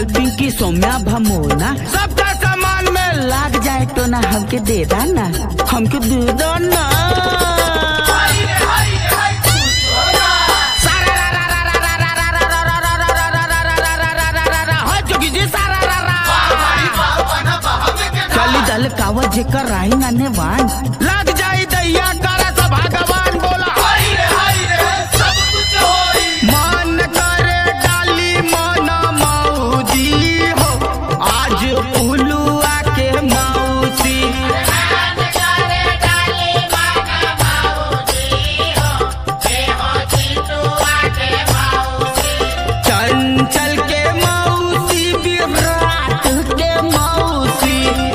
कोमल पिंकी सौम्या भमोना सबका सामान में लाग जाए तो ना हमके दे ना हमके दे दो ना चली दल कावत जेकर राही नाने वान लग जाई दैया कर सब भगवान बोला मन करे डाली मन मौजी हो आज उलुआ के मौसी चंचल के मौसी विराट के मौसी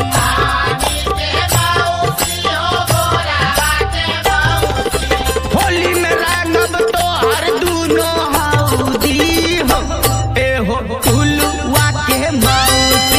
होली में रंगब तो हर दूनो हौदी हो ए हो उलुआ के मौसी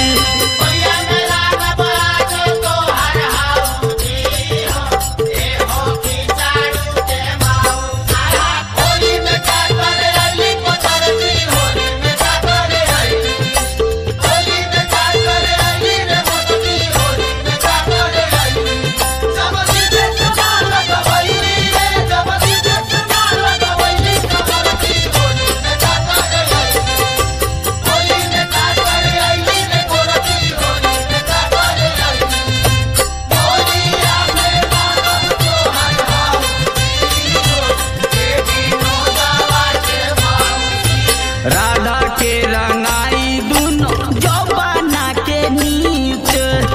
राधा के रंगाई दूनो जौबाना के नीच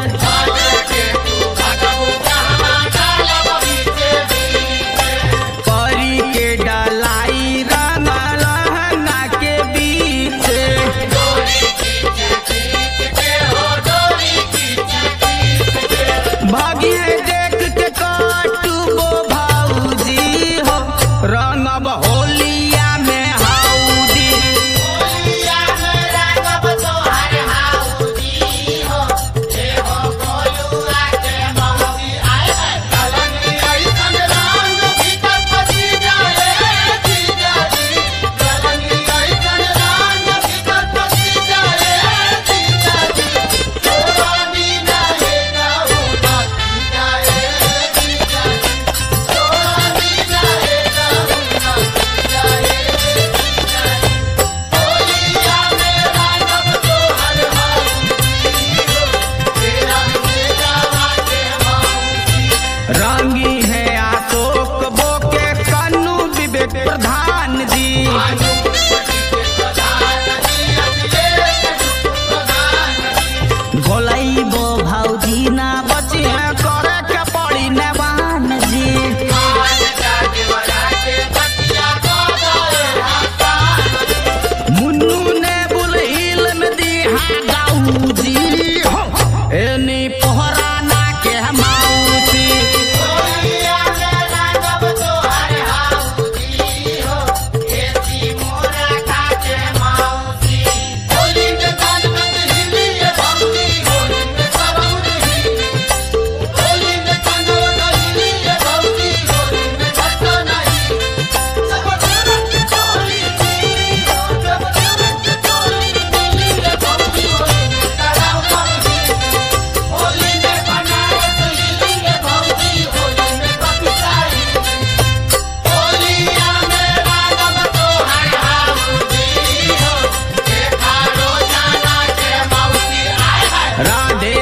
परी के डलाई रंगा लहंगा के बीच भागिए देख के काटबो भाऊजी हो रंगब होलिया में हाउदी रंगी है अशोक बोके कन्नू विवेक प्रधान जी भोलैबो भौजी ना बची है करे के पड़ी नवान जी मुन्नू ने बुलहिल में दिहा गाऊजी हो एनी पोहराना के माऊसी राधे